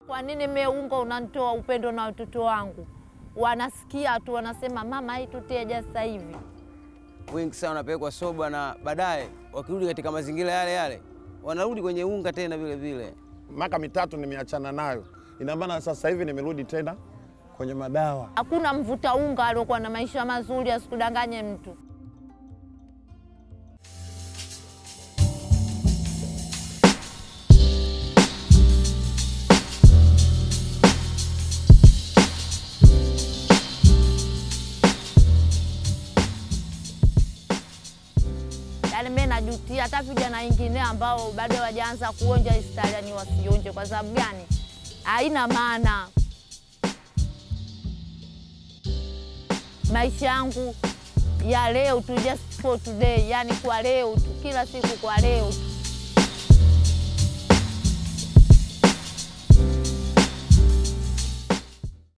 Kwa nini mie unga unanitoa upendo na watoto wangu? Wanasikia tu wanasema mama, hii tuteja sasa hivi. Wengi sana wanapelekwa soba, na baadaye wakirudi katika mazingira yale yale wanarudi kwenye unga tena vile vile. Miaka mitatu nimeachana nayo, ina maana sasa hivi nimerudi tena kwenye madawa. Hakuna mvuta unga aliokuwa na maisha mazuri, asikudanganye mtu. Yaani mimi najutia hata vijana wengine ambao bado hawajaanza kuonja hii stari, ni wasionje. Kwa sababu gani? Haina maana. Maisha yangu ya leo tu, just for today, yani kwa leo tu, kila siku kwa leo tu.